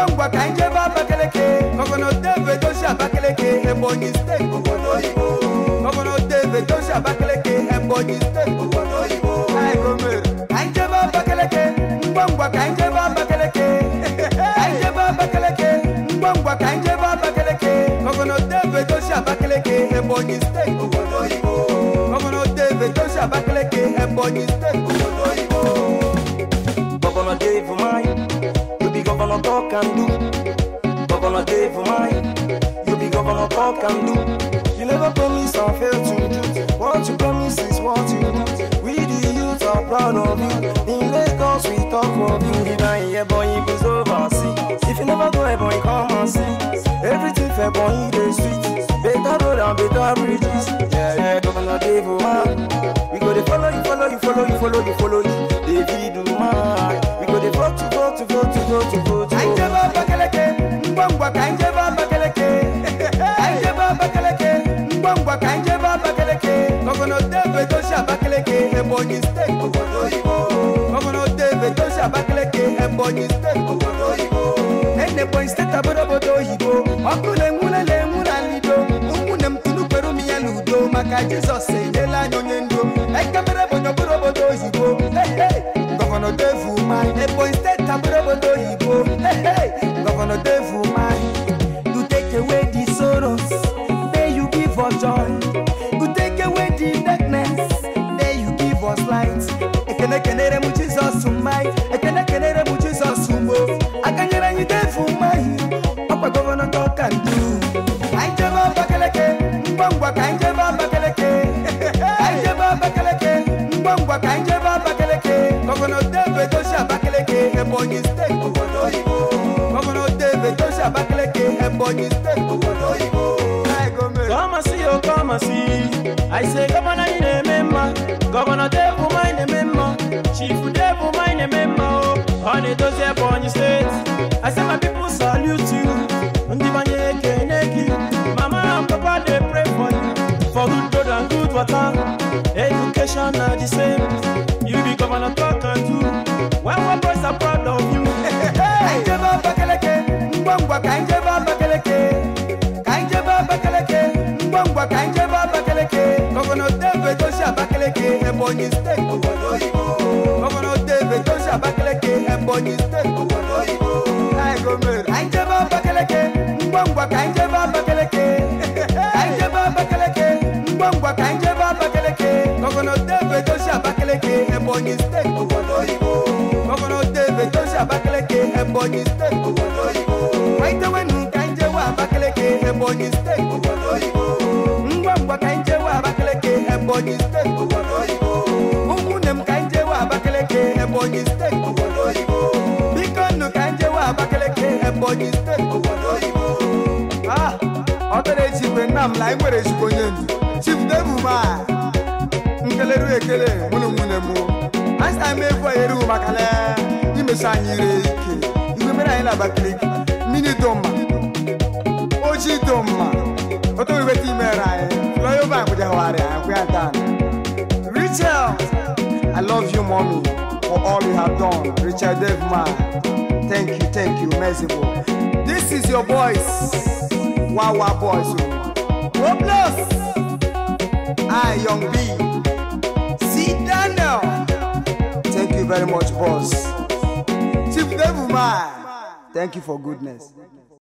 ngwa ngwa ka anyị jebe abakeleke gọvanọ david oshi abakeleke ebonyi steeti obodo oyibo gọvanọ david oshi abakeleke ebonyi steeti obodo oyibo anyị gomere ka anyị jebe abakeleke ngwa ngwa ka anyị jebe abakeleke ka anyị jebe abakeleke ngwa ngwa ka anyị jebe abakeleke gọvanọ david oshi abakeleke ebonyi steeti obodo oyibo gọvanọ david oshi abakeleke ebonyi steeti obodo oyibo Governor Dave mine, you be governor talk and do. Governor Dave mine, you be governor talk and do. You never promise and fail to do. What you promise is what you do. We the youth are proud of you. In Lagos we talk of you. If I hear boy, it goes overseas. If you never go, eh, boy, come and see. Everything fair boy, they sweet. Better road and better bridges. Yeah, yeah, Governor Dave man. We go to follow you, follow you, follow you, follow you, follow you. David man. We go to vote to vote to vote to vote to vote to Ka anyị vote. jebe abakeleke ngwa ngwa ka anyị jebe abakeleke ka anyị jebe abakeleke ngwa ngwa ka anyị jebe abakeleke gọvanọ david oshi abakeleke ebonyi steeti obodo oyibo gọvanọ david oshi abakeleke ebonyi steeti obodo oyibo ene ebonyi steeti abụrụ obodo oyibo ọkụ na-enwule na-enwu na lido ụmụnne m tunu kwere ụmụ ya n'udo maka jizọs enyela anyị onye ndu ekemere ebonyi ọbụrụ obodo oyibo Hey, hey! gọvanọ devu mai ebonyi steeti abụrụ obodo oyibo Hey, hey! gọvanọ devu mai to take away the sorrows may you give us joy to take away the darkness may you give us light ekene kenere m jizọs mai ekene kenere m jizọs ugbo aka nyere anyị devu mai ọkwa gọvanọ dọka ndu anyị jebe abakeleke ngwa ngwa ka anyị jebe abakeleke anyị jebe abakeleke ngwa ngwa ka anyị jebe abakeleke gọvanọ david oshi abakeleke ebonyi steeti obodo oyibo gọvanọ david oshi abakeleke ebonyi steeti obodo oyibo Anyị gomere. Come and see, oh, come and see. I say, Governor, in a member. Governor Devu, mine a member. Chief Devu, mine a member. Oh, on it does upon your state. I say, my people salute you. Ndibanye keneki. Mama and Papa, they pray for you. For good road and good water. Education are the same. You be governor talk and do. When our boys are proud of you. Ka anyị jebe abakeleke ngwa ngwa ka anyị jebe abakeleke ka anyị jebe abakeleke ngwa ngwa ka anyị jebe abakeleke gọvanọ david oshi abakeleke ebonyi steeti obodo oyibo gọvanọ david oshi abakeleke ebonyi steeti obodo oyibo Anyị gomere. Ka anyị jebe abakeleke ngwa ngwa ka anyị jebe abakeleke ka anyị jebe abakeleke ngwa ngwa ka anyị jebe abakeleke gọvanọ david oshi abakeleke ebonyi steeti obodo oyibo gọvanọ david oshi abakeleke ebonyi steeti obodo oyibo kwaitewenu ka anyị jewe abakeleke ebonyi steeti obodo oyibo ngwa ngwa ka anyị jewe abakeleke ebonyi steeti obodo oyibo ụmụnne m ka anyị jewe abakeleke ebonyi steeti obodo oyibo biko nnu ka anyị jewe abakeleke ebonyi steeti obodo oyibo Ah, ọ dara echigwe nna m na anyị nwere ezigbo onye ndu chief devuma nkeleru ekele mụnụ nwunye m asta m egwu anyị erughị maka na imesi anyị ire ike igwe mere anyị na-abakaliki mmiri dị mma ojii dị mma otu iweta imere anyị flyover anyị kwụjahụgharị anyị kwụ ya taa Rachel, I love you, mommy, for all you have done. Richard Devman, thank you, thank you, merciful. This is your voice, Wawa boys. Oh, bless. I, Young B. See Daniel. Thank you very much, boss. Chief Devman, thank you for goodness.